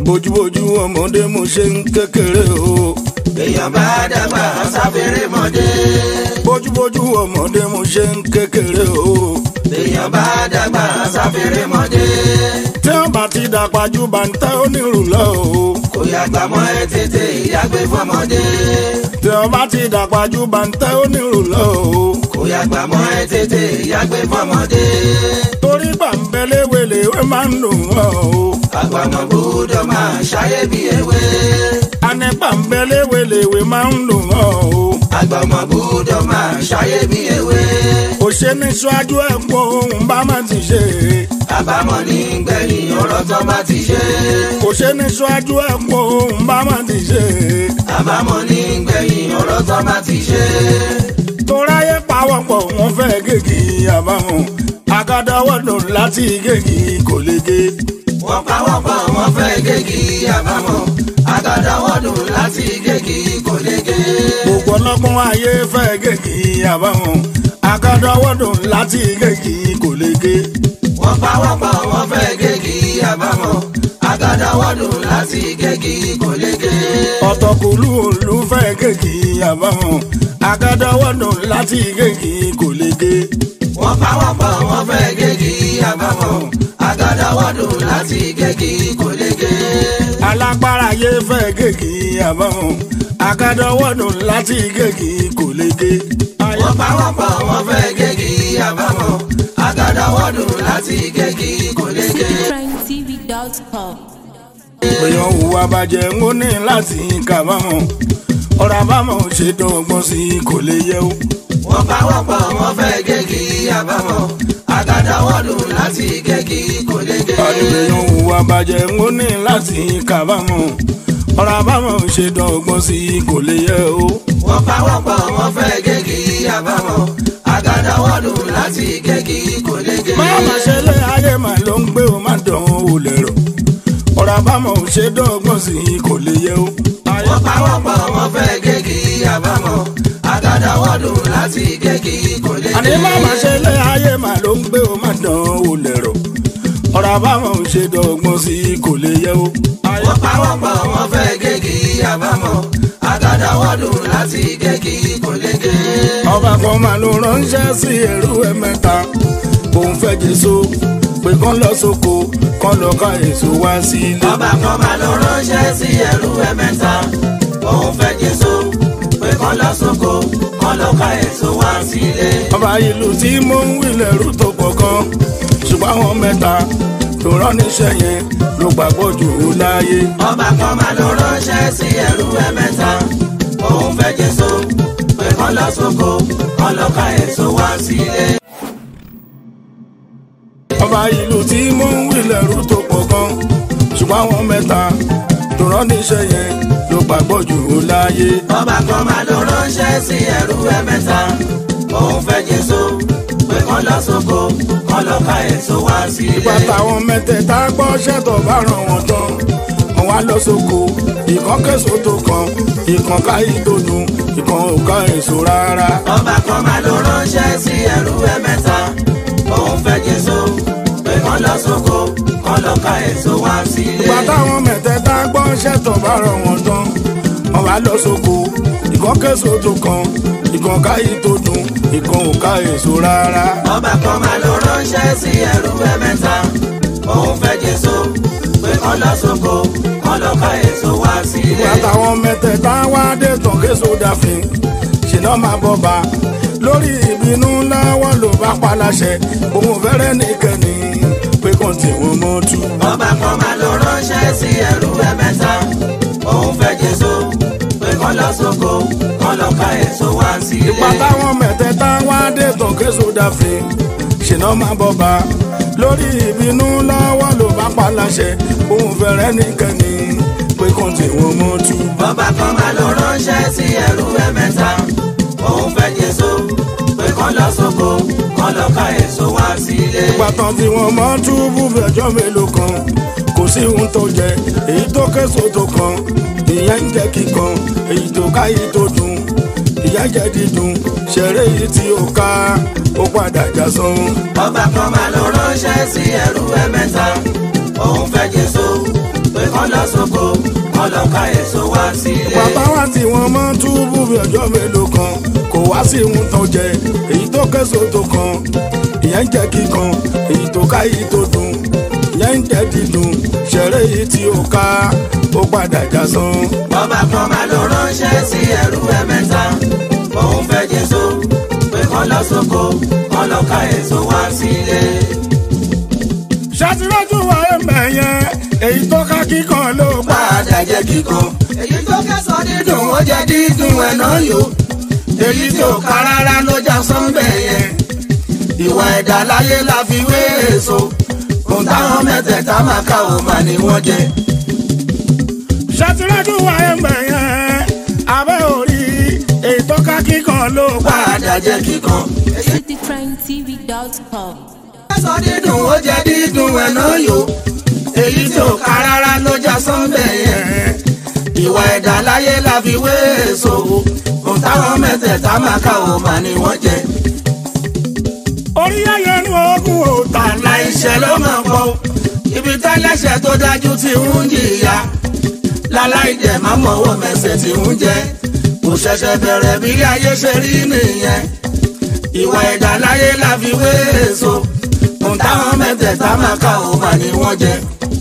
bójúbójú ọmọdé mo ṣe ń kékeré o. èèyàn bá dàgbà sáfẹ́rẹ́ mọ́dé. bójúbójú ọmọdé mo ṣe ń kékeré o. èèyàn bá dàgbà sáfẹ́rẹ́ mọ́dé. tí wọ́n bá ti dàgbà ju bàǹtẹ́ onírù lọ o. kò yàgbà mọ́ ẹ tètè ìyàgbé fọmọdé. tí wọ́n bá ti dàgbà ju bàǹtẹ́ onírù lọ o. kò yàgbà mọ́ ẹ tètè ìyàgbé fọmọdé. torí gbàǹbẹ̀lẹ̀wẹ̀lẹ̀wẹ̀ máa ń dùn wọ́n o. àgbàmọ̀ gbọ́dọ̀ máa ṣayé bí ewé. àní gbàǹbẹ̀lẹ̀wẹ̀lẹ̀wẹ̀ máa ń dùn wọ́n o. àgbàmọ̀ gbọ́dọ̀ máa ṣayé bí ewé. òṣèlú ṣáájú ẹ̀pọ̀ ohun bá má ti ṣe. àbámọ̀ ní gbẹ̀yìn ọ̀rọ̀ tó bá ti ṣe. òṣèlú ṣáájú ẹ̀pọ̀ ohun bá má ti ṣe. àbámọ̀ ní gbẹ̀yìn ọ̀rọ̀ tó bá ti ṣe. toráyé pawọ́pọ̀ wọn fẹ́ gègé àbámọ̀ àgàdáwọ́dùn láti gègé kò lè gé. wọ́n pawọ́pọ̀ wọ́n fẹ́ gégi àbámọ̀ àgàdáwọ́dùn láti gégi kò lè gé. gbogbo ọlọ́gbọ́n ayé fẹ́ gègé àbámọ̀ àgàdáwọ́dùn láti gègé kò lè gé. wọ́n pawọ́pọ̀ wọ́n fẹ́ gégi àbámọ̀ àgàdáwọ́dùn láti gégi kò lè gé. ọ̀tọ̀kùlú òlu fẹ́ gègé àbámọ̀ àgàdáwọ́dùn láti gègé kò lè gé. wọ́n pawọ́pọ̀ wọ́n fẹ́ gégi àbámọ̀ àgàdáwọ́dùn láti gégi kò lè gé. alágbára ayé fẹ́ gègé àbámọ̀ àgàdáwọ́dùn láti gègé kò lè gé. wọ́n pawọ́pọ̀ wọ́n fẹ́ gégi àbámọ̀ àgàdáwọ́dùn láti gégi kò lè gé. PrimeTV.com. èèyàn hùwà bàjẹ́ ń ó ní láti kábàámọ̀ ọ̀rọ̀ àbámọ̀ ṣe dọ́gbọ́n sí i kò lè yẹ o. wọ́n pawọ́pọ̀ wọ́n fẹ́ gégi àbámọ̀ àgàdáwọ́dùn láti gégi kò lè gé. èèyàn hùwà bàjẹ́ ń ó ní láti kábàámọ̀ ọ̀rọ̀ àbámọ̀ ṣe dọ́gbọ́n sí i kò lè yẹ o. wọ́n pawọ́pọ̀ wọ́n fẹ́ gégi àbámọ̀ àgàdáwọ́dùn láti gégi kò lè gé. máma ṣe lé ayé mà ló ń gbé o má dán o lẹ̀rọ ọ̀rọ̀ àbámọ̀ ṣe dọ́gbọ́n sí i kò lè yẹ o. wọ́n pawọ́pọ̀ wọ́n fẹ́ gégi àbámọ̀ àgàdáwọ́dùn láti gégi kò lè àní gé. máma ṣe lé ayé mà ló ń gbé o má dán o lẹ̀rọ ọ̀rọ̀ àbámọ̀ ṣe dọ́gbọ́n sí i kò lè yẹ o. wọ́n pawọ́pọ̀ wọ́n fẹ́ gégi àbámọ̀ àgàdáwọ́dùn láti gégi kò lè gé. ọba kan máa ló ránṣẹ́ sí ẹrú ẹ mẹ́ta òun fẹ́ jésù pé kán lọ sóko kán lọ ká èso wá sílé. ọba kan máa lọ ránṣẹ́ sí ẹrú ẹ mẹ́ta òun fẹ́ jésù pé kán lọ sóko kán lọ ká èso wá sílé. ọba ìlú tí mò ń wílẹ̀ rú tó pọ̀ kan ṣùgbọ́n àwọn mẹ́ta tó rán níṣẹ́ yẹn ló gbàgbọ́ jù ú láyé. ọba kan máa lọ ránṣẹ́ sí ẹrú ẹ mẹ́ta òun fẹ́ jésù pé kán lọ sóko kán lọ ká èso wá sílé. ọba ìlú tí mò ń wílẹ̀ rú tó pọ̀ kan ṣùgbọ́n àwọn mẹ́ta tó rán níṣẹ́ yẹn ló gbàgbọ́ jù ú láyé. ọba kan máa lọ ránṣẹ́ sí ẹrú ẹ mẹ́ta òun fẹ́ jésù pé kán lọ sóko kán lọ ká èso wá sílé. ìgbà táwọn mẹ́tẹ̀ẹ̀ta gbọ́ ṣẹ́tọ̀ bá ràn wọ́n tán wọ́n wá lọ sóko ìkan kẹ́sọ̀ tó kan ìkan ká ìdòdò ìkan ò ká èso rárá. ọba kan máa lọ ránṣẹ́ sí ẹrú ẹ mẹ́ta òun fẹ́ jésù pé kán lọ sóko kán lọ ká èso wá sílé. ìgbà táwọn mẹ́tẹ̀ẹ̀ta gbọ́ ṣẹ́tọ̀ bá ràn wọ́n tán wọ́n wá lọ sóko ìkan kẹ́sọ̀ tó kan ìkan ká ìdòdò ìkan ò ká èso rárá. ọba kan máa lọ ránṣẹ́ sí ẹrú ẹ mẹ́ta òun fẹ́ jésù pé kán lọ sóko kán lọ ká èso wá sílé. ìgbà táwọn mẹ́tẹ̀ẹ̀ta wá dé tán késo dàfin ṣìnà máa bọ̀ bá lórí ìbínú ńlá wọn ló bá pa láṣẹ òun fẹ́rẹ́ nìkẹ́ni pé kàn tí wọ́n mọ́ tú. ọba kan máa lọ ránṣẹ́ sí ẹrú ẹ mẹ́ta òun fẹ́ jésù pé kán lọ sóko kán lọ ká èso wá sílé. ìgbà táwọn mẹ́tẹ̀ẹ̀ta wá dé tán késo dàfin ṣìnà máa bọ̀ bá lórí ìbínú ńlá wọn ló bá pa láṣẹ òun fẹ́rẹ́ nìkẹ́ni pé kàn tí wọ́n mọ́ tú. ọba kan máa lọ ránṣẹ́ sí ẹrú ẹ mẹ́ta òun fẹ́ jésù pé kán lọ sóko kán lọ ká èso wá sílé. pàtàn tí wọ́n mọ́ túbú fẹjọ́ mélòó kan kò sí ohun tó jẹ èyí tó késo tó kan ìyẹn ń jẹ kíkan èyí tó ká èyí tó dùn ìyẹn jẹ dídùn ṣeré yìí tí ó ká ó padà já sán. ọba kan máa lọ ránṣẹ́ sí ẹrú ẹ mẹ́ta òun fẹ́ jésù pé kán lọ sóko kán lọ ká èso wá sílé. bàbá wa tí wọ́n mọ́ túbú bí ọjọ́ mélòó kan kò wá sí ohun tó jẹ èyí tó kẹ́sọ̀ tó kan ìyẹn ń jẹ́ kíkan èyí tó ká yìí tó dùn ìyẹn ń jẹ́ dídùn ṣẹ̀rẹ̀ yìí tí ó ká ó padà já sán. bọ́bá kan máa lọ ránṣẹ́ sí ẹrú ẹ mẹ́ta òun fẹ́ jésù pé kán lọ sóko kán lọ ká èso wá sílé. ṣàtìlẹ́jù wa ẹ̀mẹ̀ yẹn èyí tó ká kíkan ló pa. padà jẹ́ kíkan. èyí tó kẹsàn-án dídùn ó jẹ́ dídùn ẹ̀ náà yó. èyí tí ò ká rárá ló já sọ́ńbẹ̀ yẹn. ìwà ẹ̀dá láyé la fi wé èso. ohun táwọn mẹ́tẹ̀ẹ̀ta máa ká ò mà ní wọ́n jẹ. ṣàtìlẹ́jù wa ẹ̀mẹ̀ yẹn abẹ́ orí èyí tó ká kíkan ló pa. padà jẹ́ kíkan. citytrendtv.com. kẹsàn-án dídùn ó jẹ́ dídùn ẹ̀ náà yó. èyí tí ò ká rárá ló já sọ́ńbẹ̀ yẹn. ìwà ẹ̀dá láyé la fi wé èso. ohun táwọn mẹ́tẹ̀ẹ̀ta máa ká ò mà ní wọ́n jẹ. orí ayé ni oògùn ò tà àlà ìṣẹ́ ló máa pọ̀ ibi tẹ́lẹ̀ṣẹ̀ tó dájú ti ń jìyà láláì jẹ́ má mọ̀wọ́ mẹsẹ̀ tí ń jẹ́ kò ṣẹ̀ṣẹ̀ bẹ̀rẹ̀ bí ayé ṣe rí nìyẹn ìwà ẹ̀dá láyé la fi wé èso ohun táwọn mẹ́tẹ̀ẹ̀ta máa ká ò mà ní wọ́n jẹ.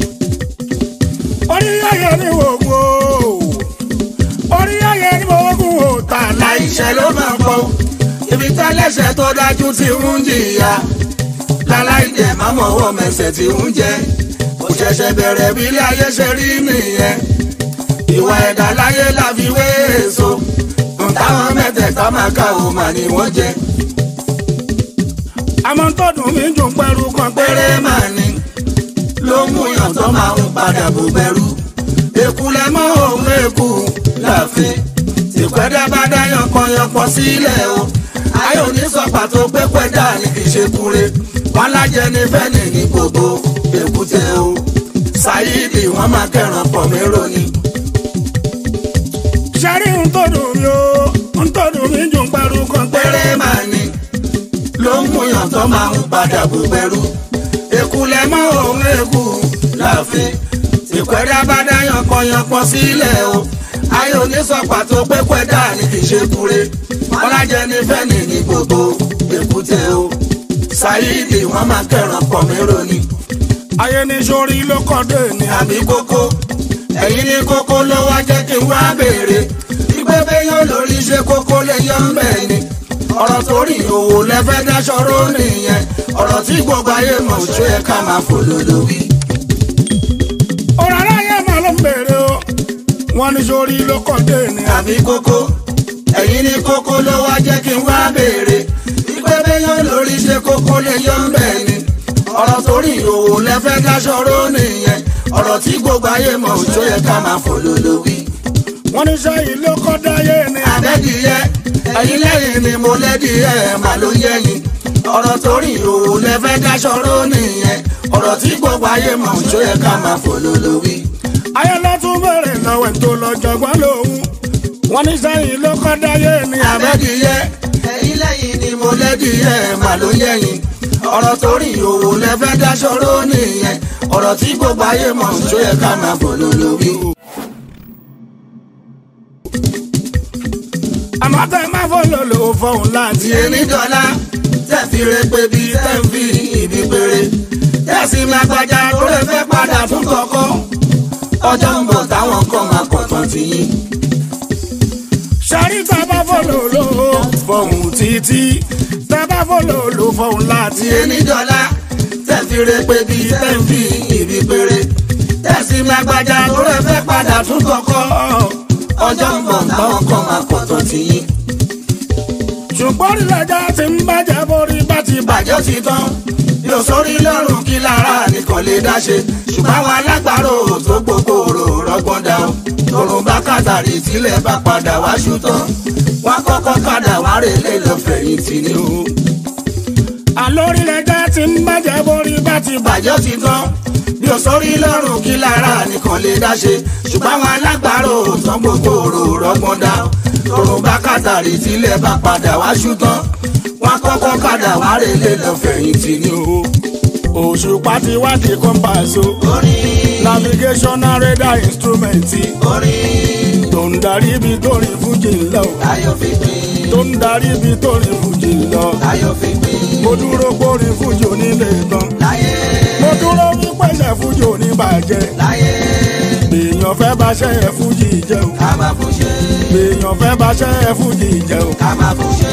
orí ayé ni oògùn ò orí ayé ni oògùn ò tà àlà ìṣẹ́ ló máa pọ̀ ibi tẹ́lẹ̀ṣẹ̀ tó dájú ti ń jìyà láláì jẹ́ má mọ̀wọ́ mẹsẹ̀ tí ń jẹ́ kò ṣẹ̀ṣẹ̀ bẹ̀rẹ̀ bí ayé ṣe rí nìyẹn ìwà ẹ̀dá láyé la fi wé èso ohun táwọn mẹ́tẹ̀ẹ̀ta máa ká ò mà ní wọ́n jẹ. àmọ́ tó dùn mí jù pẹ̀lú kan péré. péré máa ní ló mú yàn tó máa ń padà bò bẹ̀rù èkú lẹ mọ́ òun èkú láàfin tìpẹ́dá bá dá yankanyankan sílẹ̀ o ayò ní sọ pàtó pé pẹ́dà ní kì í ṣe kúre wọn lájẹ ní fẹ́ni ní gbogbo èkúté o ṣáyídì wọn máa kẹràn pọ̀ mí roni. ṣẹ́rí ń tó dùn mí o ń tó dùn mí jù pẹ̀lú kan péré. péré máa ní ló ń múyàn tó máa ń padà bò bẹ̀rù èkú lẹ mọ́ òun èkú láàfin ìpẹ́dá bá dá yankanyankan sílẹ̀ o ayò ní sọ pàtó pé pẹ́dà ní kì í ṣe kúre ọlájẹ ní fẹ́ni ní gbogbo èkúté o ṣáyídì wọn máa kẹràn pọ̀ mí roni ayé ní sórí ló kọ́ dé ní àbí kókó ẹ̀yin ní kókó ló wá jẹ́ kí n wá béèrè ìgbẹ́bẹ́ yóò lórí ṣe kókó lè yọ ń bẹ̀ ni ọ̀rọ̀ torí òwò lẹ́fẹ́ dáṣọ́rọ́ nìyẹn ọ̀rọ̀ tí gbogbo ayé mọ̀ ṣó yẹ ká máa fò lólórí. ọ̀rọ̀ aráyé máa ló ń bèrè o wọ́n ní sórí ló kọ́ dé ní àbí kókó ẹ̀yin ní kókó ló wá jẹ́ kí n wá béèrè ìgbẹ́bẹ́ yóò lórí ṣe kókó lè yọ ń bẹ̀ ni ọ̀rọ̀ torí òwò lẹ́fẹ́ dáṣọ́rọ́ nìyẹn ọ̀rọ̀ tí gbogbo ayé mọ̀ ṣó yẹ ká máa fò lólórí. wọ́n ní sẹ́yìn ló kọ́ dáyé ní àbẹ́dìyẹ ẹ̀yin lẹ́yìn ni mo lẹ́dìyẹ mà ló yẹyin ọ̀rọ̀ torí òwò lẹ́fẹ́ dáṣọ́rọ́ nìyẹn ọ̀rọ̀ tí gbogbo ayé mọ̀ ṣó yẹ ká máa fò lólórí. ayé ló tún bèrè lọ́wọ́ ẹ̀ tó lọ jọgbọ́n lòun wọ́n ní sẹ́yìn ló kọ́ dáyé ní àbẹ́dìyẹ ẹ̀yin lẹ́yìn ni mo lẹ́dìyẹ mà ló yẹyin ọ̀rọ̀ torí òwò lẹ́fẹ́ dáṣọ́rọ́ nìyẹn ọ̀rọ̀ tí gbogbo ayé mọ̀ ṣó yẹ ká máa fò lólórí. àmọ́ tẹ́ má fọ́ lòlò fọ́hùn láti ti ẹni dọ́là tẹ́ fi re pé bí tẹ́ ń fi ibi péré tẹ́sí máa gbajà tó lè fẹ́ padà fún kọ̀ọ̀kọ́ ọjọ́ ń bọ̀ táwọn kan máa kọ̀tàn tì yín. sẹ́rí tẹ́ bá fọ́ lòlò fọ́hùn títí tẹ́ bá fọ́ lòlò fọ́hùn láti ti ẹni dọ́là tẹ́ fi re pé bí tẹ́ ń fi ibi péré tẹ́sí máa gbajà tó lè fẹ́ padà fún kọ̀ọ̀kọ́ ọjọ́ ń bọ̀ táwọn kan máa kọ̀tàn tì yín. ṣùgbọ́n ìlàjà ti ń bàjẹ́ borí bá ti bàjẹ́ bàjẹ́ ti tán yóò sórí lọ́rùn kí lára nìkan lè dáṣe ṣùgbọ́n àwọn alágbàro tó gbogbo rò rọ́gbọ́n dá o lọ́rùn bá kàtàrí tílẹ̀ bá padà wá ṣùtàn wọ́n kọ́kọ́ kàdà wá rè lè lọ fẹ̀yìntì ni o. àlórí ìlàjà ti ń bàjẹ́ borí bá ti bàjẹ́ bàjẹ́ ti tán yóò sórí lọ́rùn kí lára nìkan lè dáṣe ṣùgbọ́n àwọn alágbàro tó gbogbo rò rọ́gbọ́n dá o lọ́rùn bá kàtàrí tílẹ̀ bá padà wá ṣùtàn wọ́n kọ́kọ́ kàdà wá rè lè lọ fẹ̀yìntì ni o. òṣùpá ti wá di kọ́mpáàsó orin navigational radar instrument orin tó ń darí ibi tó rìn fújì ń lọ ayọ̀ fi pín tó ń darí ibi tó rìn fújì ń lọ ayọ̀ fi pín mo dúró kórìn fújì onílé tán láyé mo dúró wípẹ́sẹ̀ fújì oníbàjẹ́ láyé èèyàn fẹ́ bá ṣẹ́ ẹ fújì jẹun ká máa fún ṣe èèyàn fẹ́ bá ṣẹ́ ẹ fújì jẹun ká máa fún ṣe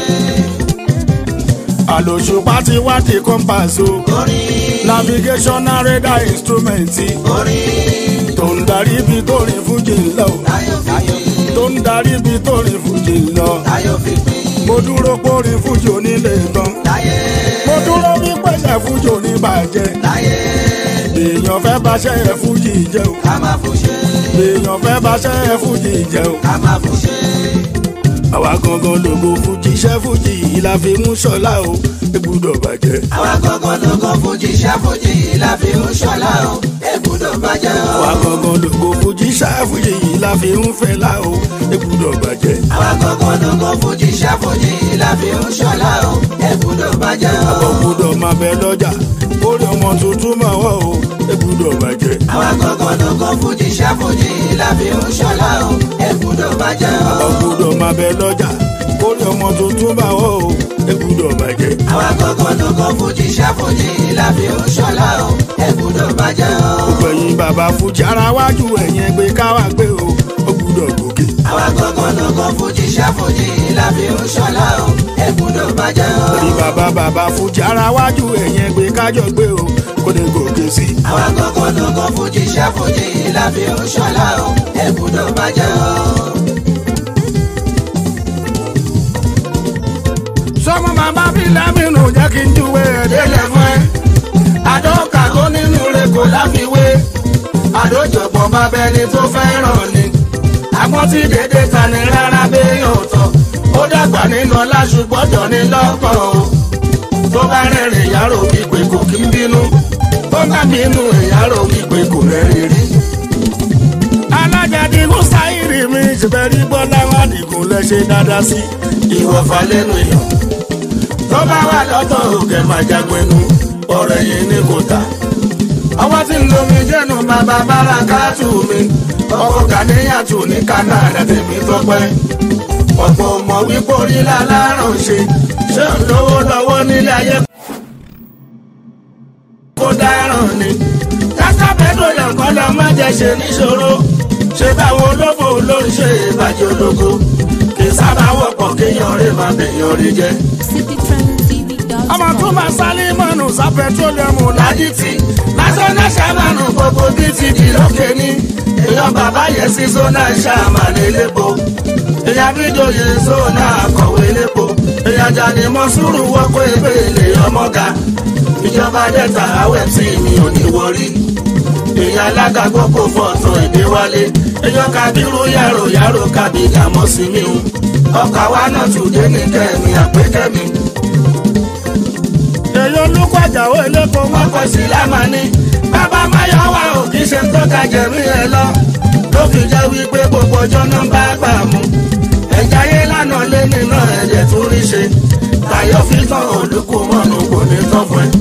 àlòṣùpá ti wá di compass o orin navigational radar instrument orin tó ń darí ibi tó rìn fújì ń lọ ayọ̀ fi pín tó ń darí ibi tó rìn fújì ń lọ ayọ̀ fi pín mo dúró kórìn fújì onílé tán láyé mo dúró wípẹ́sẹ̀ fújì oníbàjẹ́ láyé èèyàn fẹ́ bá ṣẹ́ ẹ fújì jẹun ká máa fún ṣe èèyàn fẹ́ bá ṣẹ́ ẹ fújì jẹun ká máa fún ṣe àwa gangan lògo fújì iṣẹ́ fújì yìí la fi mú ṣọlá o ẹ gbúdọ̀ bàjẹ́. àwa gangan lógo fújì iṣẹ́ fújì yìí la fi ń ṣọlá o ègbúdọ̀ bàjẹ́ o. àwa gangan lògo fújì iṣẹ́ fújì yìí la fi ń fẹ́lá o ẹ gbúdọ̀ bàjẹ́. àwa gangan lógo fújì iṣẹ́ fújì yìí la fi ń ṣọlá o ègbúdọ̀ bàjẹ́ o. àbọ̀ gbúdọ̀ máa bẹ lọ́jà kórè ọmọ tuntun máa wọ̀ o ẹ gbúdọ̀ bàjẹ́. àwa gangan lógo fújì iṣẹ́ fújì yìí la fi ń ṣọlá o ègbúdọ̀ bàjẹ́ o. àbọ̀ gbúdọ̀ máa bẹ lọ́jà kórè ọmọ tuntun máa wọ̀ o ẹ gbúdọ̀ bàjẹ́. àwa gangan lógo fújì iṣẹ́ fújì yìí la fi ń ṣọlá o ègbúdọ̀ bàjẹ́ o. gbẹ̀yìn bàbá fújì ara wájú ẹ̀yìn ẹgbẹ́ káwá gbé o ó gbúdọ̀ gòkè. àwa gangan lógo fújì iṣẹ́ fújì yìí la fi ń ṣọlá o ègbúdọ̀ bàjẹ́ o. orí bàbá bàbá fújì ara wájú ẹ̀yìn ẹgbẹ́ kájọ gbé o kó lè gòkè sí i. àwa gangan lógo fújì iṣẹ́ fújì yìí la fi ń ṣọlá o ègbúdọ̀ bàjẹ́ o. sọmọ màmá bí lámìnú jẹ́ kí n júwe ẹ̀dẹ́lẹ̀ fún ẹ. àdó kàgó nínú rẹ̀ kò láfiwé àdó jọ̀gbọ́n bá bẹni tó fẹ́ràn ni àmọ́ tí dédé ta ni rárá béèyàn tọ̀ ó dàgbà nínú ọlá ṣùgbọ́n jọ ní lọ́kàn o tó bá rẹ̀rìn ìyárò ìpè kò kí ń bínú tó bá bínú ìyárò ìpè kò rẹ̀rìn rí. alájàdìgún sáírì mi ṣèbẹ̀rí bọ́lá wádìgún lẹ́ṣẹ̀ dáadáa sí. ìwọ̀fà lẹ́nu yàn tó bá wà lọ́tọ̀ òkè máa jágbénu ọ̀rẹ́ yìí ní kò tà. ọwọ́ tí ń lo mi jẹ́nu bàbá bára káàtù mi ọkọ̀ kàníyàtù ní Canada tèmi tọ́pẹ́. ọ̀pọ̀ mọ̀ wípé orí láláràn ṣe ṣé ń lówó lọ́wọ́ nílé ayé kó dáràn ni. kásá pẹ́trólẹ̀ kọ́ lọ má jẹ́ ṣe níṣòro ṣé báwo olófò ló ń ṣe ìbàjẹ́ ológo kì í sábà wọ́pọ̀ kéèyàn rí máa bẹ̀yàn rí jẹ́ ọmọ tó máa sálé mọ́nù sá pẹtrólíọ̀mù láyé. láyìtì national shamanu gbogbo bíi ti di lókè ní èèyàn bàbá yẹn sí zona shaman elépo èèyàn bídòye zona akọ̀wé elépo èèyàn jáde mọ́sùrù wọ́pọ̀ ebe ilé ọmọga ìjọba dẹ́ta awẹ́tì mi ò ní wọrí èèyàn alága gbogbo fọ̀tàn èdè wálé èèyàn kabiru yàrá yàrá kábíyà mọ́ sí mi o ọkà wa náà tún dé ní kẹ́mi àpékẹ́mi èyí olùkọ́ àjàwó elépo wọn. ọkọ̀ sí lámàní bàbá máyọ̀wá ò kì í ṣe tó ka jẹ̀mí ẹ lọ ló fi jẹ́ wípé gbogbo ọjọ́ náà bá gbà mú ẹ̀já yé lánàá lé nínú ẹ̀jẹ̀ tó rí ṣe tayọ̀ fi tán olùkú mọ́nu kò ní tán fún ẹ.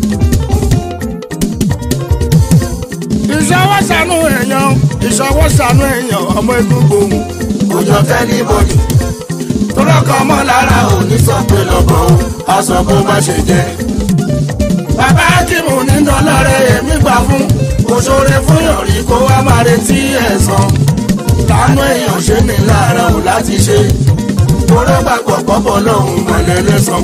ìṣọwọ́ ṣàánú èèyàn ìṣọwọ́ ṣàánú èèyàn ọmọ egungun. kò jọ tẹ́lí bọ́dì tó lọ́kọ̀ ọmọ lára ò ní sọ pé lọ́kọ̀ ó a sọ bó má ṣe jẹ́. bàbá akímù ní dọ́lọ́rẹ́ èmi gbà fún òṣòre fún yọ̀rí kó wá máa retí ẹ̀san lánàá èèyàn ṣe ní lára ò láti ṣe kóró gbàgbọ́ pọ́pọ́ lọ́hùn mọ̀lẹ́ lẹ́sàn.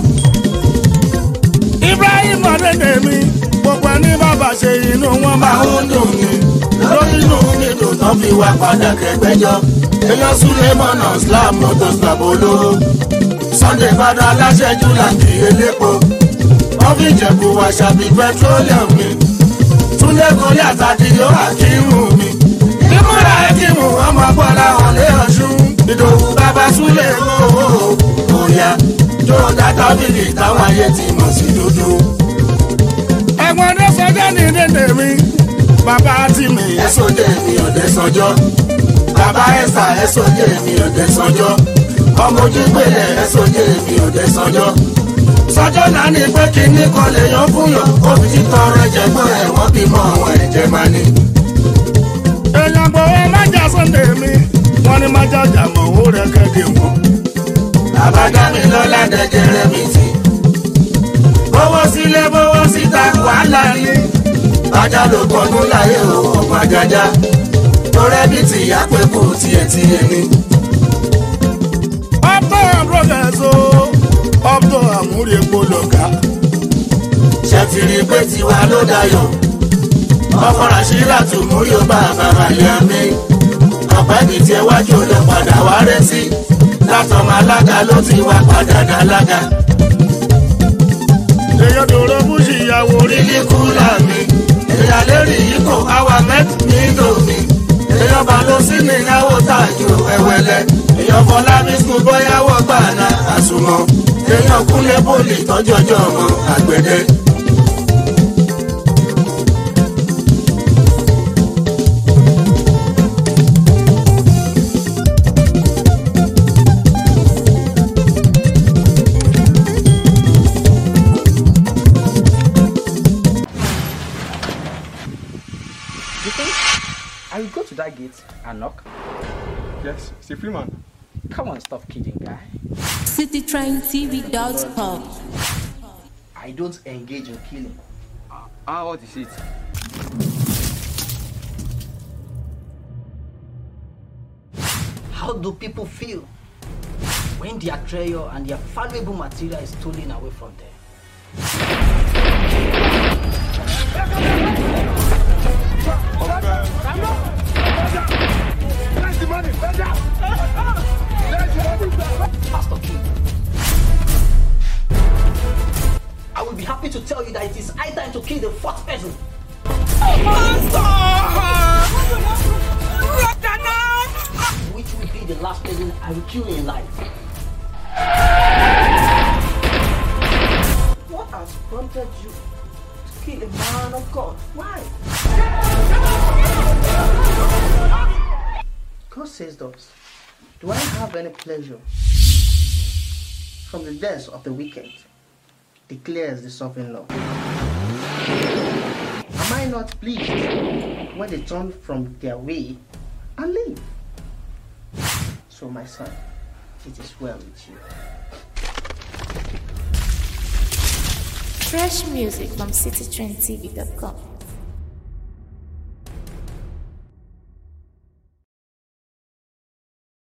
Ibrahim ọ̀dẹ́dẹ̀ mi gbogbo ẹni bàbá ṣe inú wọn máa máa ń dùn mí lórí inú mi dùn tán fi wá padà kẹgbẹ́jọ́ èèyàn Sulemana Slam motors bàbá olówó Sunday fada aláṣẹjú làǹkì elépo wọ́n fi jẹ̀bù wá ṣàbí petroleum mi Túndé gorí àtàkì yóò àkíhù mi ìmúra ẹkìmù ọmọ bọ́lá ọ̀lẹ́ ọ̀ṣun ìdòwú bàbá súlẹ̀ owó òòyà tó dátà bìbì táwọn ayé ti mọ̀ sí dúdú. ẹ̀gbọ́n ọdẹ sọjọ́ ní dédé mi bàbá tì mí. ẹ̀sọ́ jẹ́ mi ọ̀dẹ sọjọ́ bàbá ẹ̀sà ẹ̀sọ́ jẹ́ mi ọ̀dẹ sọjọ́ ọmọ ojú gbélé ẹ̀sọ́ jẹ́ mi ọ̀dẹ sọjọ́ sọjọ́ náà ní pé kíní kan lè yan fún yàn òbí títọ́ rẹ̀ jẹ́gbọ́n ẹ̀ wọ́n bímọ àwọn ẹ̀jẹ̀ máa ní. ní má jàjà mọ̀ ó rẹ̀ kẹ́kẹ́ wọn. Babádámilọ́lá dẹ̀jẹ̀rẹ̀ mi sí. Bówó sílé bówó síta wàhálà ní. Bájá ló kọnu láyé o, ọmọ àjàjà. Torẹ́ bí tìyá pé kò tiẹ̀ tiẹ̀ ni. ọ̀pọ̀ àbúrọ̀gẹ̀ẹ́sọ ọ̀pọ̀ àmúrí epo lọ̀gá. Ṣé ti rí i pé tiwa ló dayọ̀? Ọkọ̀ Ràṣírà tù mú yóò bá bàbá yá mi. Ọ̀pẹ́ mi tiẹ̀ wájú lọ padà wá rẹ́ sí. Látọmọ alága ló ti wá padà dálága. èyí dòrò búṣì ìyàwó rí. Orílẹ̀ kúlà mi. Èyàn lérí yìí kò áwà mẹ́tì ní tòmí. Èyàn bá lọ sí ní ìyàwó tàjú ẹ̀wẹ̀lẹ̀. Èyàn fọlá mi sùn bóyáwó gbàna àsùnmọ̀. Èyàn kúnlé bòlì tọ́jọ́jọ́ ọmọ àgbẹ̀dẹ. You think I will go to that gate and knock? Yes, it's a free man. Come on, stop kidding, guy. citytrendtv.com. I don't engage in killing. Ah, what is it? How do people feel when their treasure and their valuable material is stolen away from them? Pastor King. I will be happy to tell you that it is high time to kill the fourth person. Which will be the last person I will kill in life. What has prompted you to kill a man of God? Why? God says thus, Do I have any pleasure from the death of the wicked? Declares the sovereign Lord. Am I not pleased when they turn from their way and leave? So, my son, it is well with you. Fresh music from citytrendtv.com.